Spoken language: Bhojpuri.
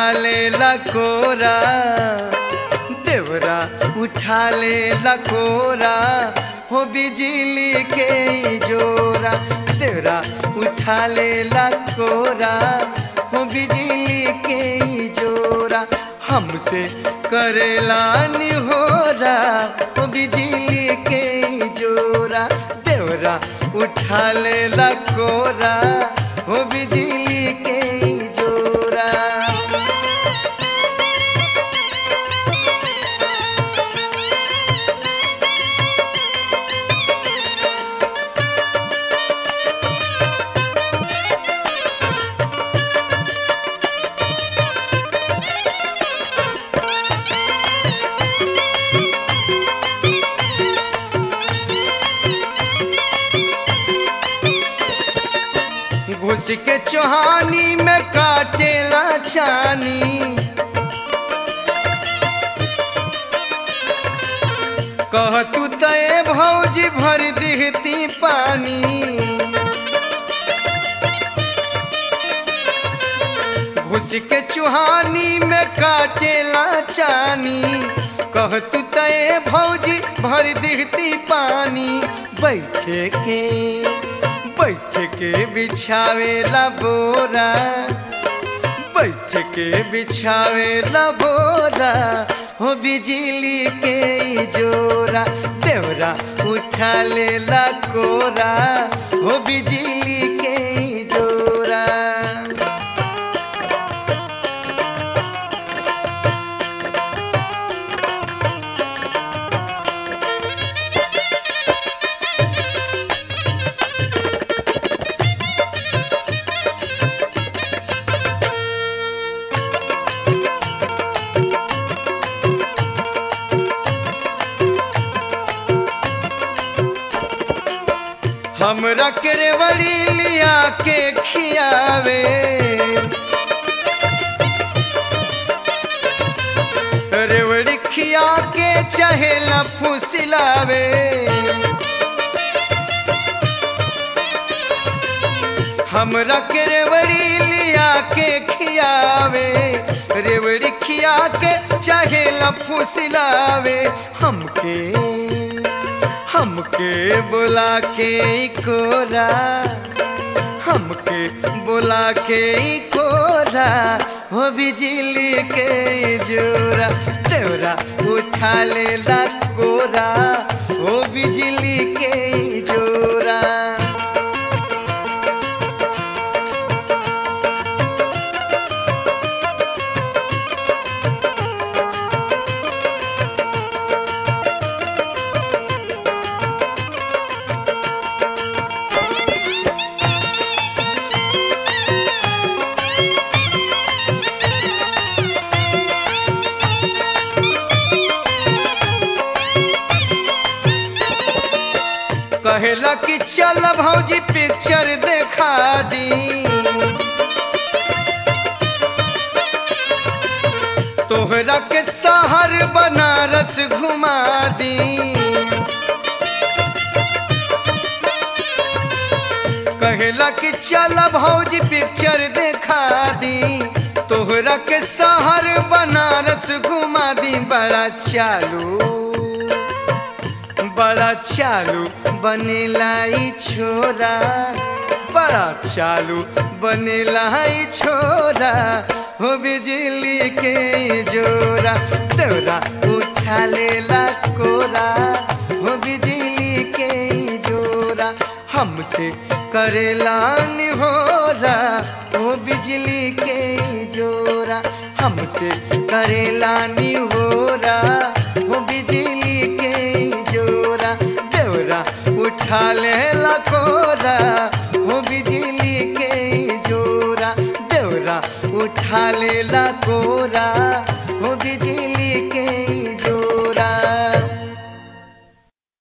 ले लकोरा देवरा उठा ले लकोरा हो बिजली के ई जोरा देवरा उठा ले लकोरा हो बिजली के ई जोरा हमसे करेला निहोरा हो बिजली के ई जोरा देवरा उठा ले लकोरा हो बिजली के ई जोरा घुस के चोहानी में काटेला छानी कह तू तय भौजी भर दिहती पानी घुस के चुहानी में काटेला चानी कह तू तय भौजी भर दिहती पानी बैठे के बैठ के बिछावेला बोरा बैठ के बिछावेला बोरा हो बिजली के ई जोरा देवरा उठा लेला कोरा हो बिजली के ई जोरा हमरा केरवड़ी लिया के खियावे रेवड़ी खिया के चहेला फुसिलावे हमरा केरवड़ी लिया के खियावे रेवड़ी खिया के चहेला फुसिलावे हमके हमके बुला के ई कोरा हमके बुला के ई कोरा हो बिजली के ई जोरा देवरा उठा लेला कोरा हो बिजली के ई जोरा कहेला कि चल भौजी पिक्चर देखा दी तोहरा के शहर बनारस घुमा दी कहेला कि चल भौजी पिक्चर देखा दी तोहरा के शहर बनारस घुमा दी बड़ा चालू बड़ा चालू बनेला ई छोरा बड़ा चालू बनेला ई छोरा हो बिजली के ई जोरा तोरा उठा लेला कोरा हो बिजली के ई जोरा हमसे करेला निहोरा हो बिजली के ई जोरा हमसे करेला निहोरा हो बिजली के ई जोरा देवरा उठा लेला कोरा हो बिजली के ई जोरा देवरा उठा लेला कोरा हो बिजली